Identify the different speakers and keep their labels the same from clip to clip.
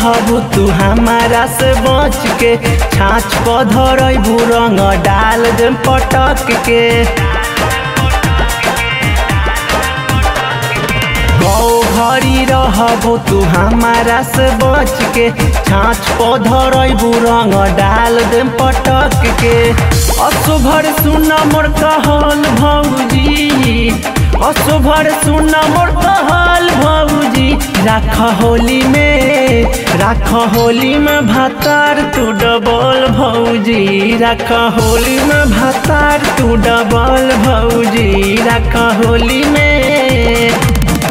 Speaker 1: रहबू तू हमारा से बच के छाछ पधरबू रंग डाल दे पटक के गौ घरी रहबू तू हमारा से बच के छाछ पधरबू रंग डाल दे पटक के असुभर सुन मोर कहल भौजी असुभर सुन मोर कहल भौजी राख होली में राख होली में भातार तू डबल भौजी राख होली में भातार तू डबल भौजी राख होली में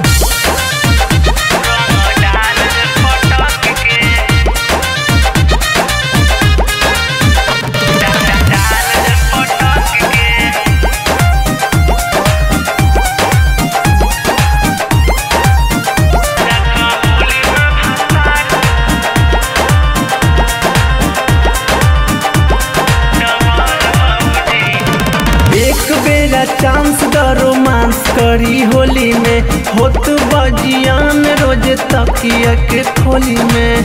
Speaker 1: एक बेरा चांस द रोमांस करी होली में होत बजियान रोज तकिया के खोली में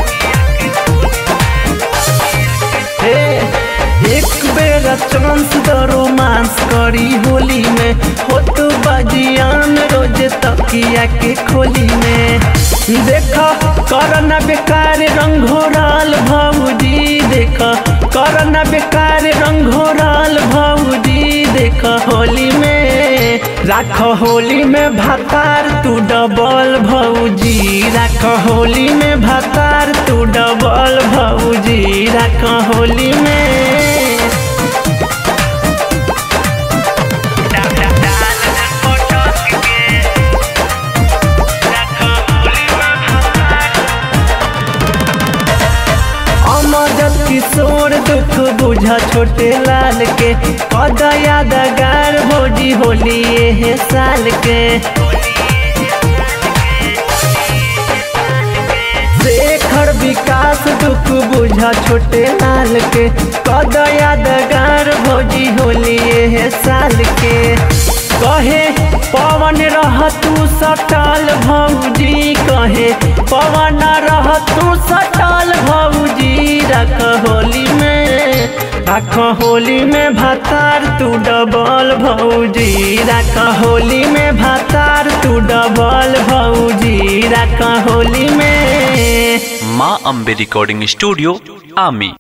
Speaker 1: हे एक बेरा चांस द रोमांस करी होली में होत बजियान रोज तकिया के खोली में देखा करना बेकार रंगोराल भौजी देखा करना बेकार रंगोराल भौजी देख होली में राख होली में भातार तू डबल भौजी राख होली में भातार तू डबल भौजी राख होली में अमजद किशोर दुख बुझा छोटे लाल के कद यादगार भोजी होली ये साल के शेखर विकास दुख बुझा छोटे लाल के कद यादगार भोजी होली ये साल के कहे पवन रह तू सटल भौजी कहे पवन रह तू सटल भौजी रख होली में रख होली में भातार तू डबल भौजी रख होली में भातार तू डबल भौजी रख होली में
Speaker 2: माँ अम्बे रिकॉर्डिंग स्टूडियो आमी